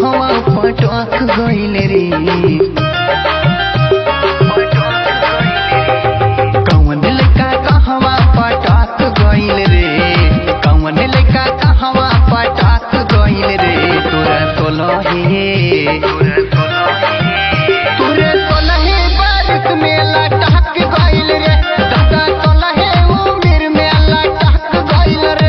कहवा पटक गइल रे कौन लड़का कहवा पटक गइल रे कौन लड़का कहवा पटक गइल रे तोरा सोलहे तोरे सोलहे बारिश में लटक गइल रे दादा सोलहे उमिर में लटक गइल रे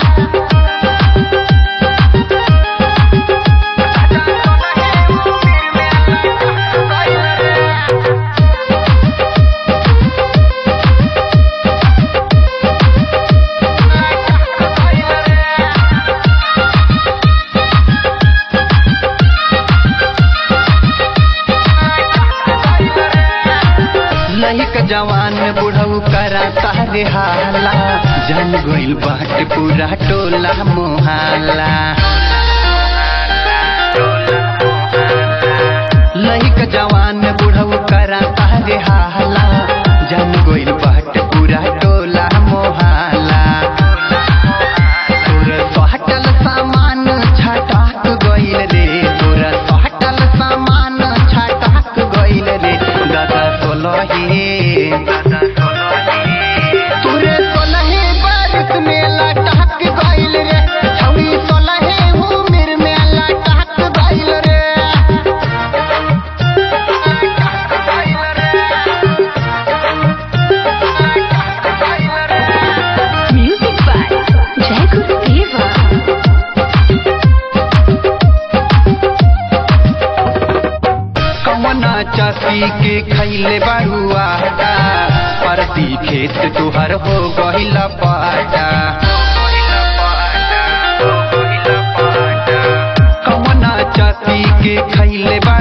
लहिक जवान बुढ़ऊ करा तारे हाला जन गइल बाट पूरा टोला मोहाला लहिक जवान बुढ़ऊ करा तारे हाला जन गइल बाट पूरा टोला मोहाला तोर सोहटल सामान छटाक गइल रे तोर सोहटल सामान छटाक गइल रे दादा सोलहे तोरे सोलहे बारिश में लटक गइल रे छौरी सोलहे उमिर में लटक गइल रे Music by Jai Guru Deva. कवना चासी के खैले बरुआ परती खेत तुहर हो गहिल पाटा कवना चासी के खैले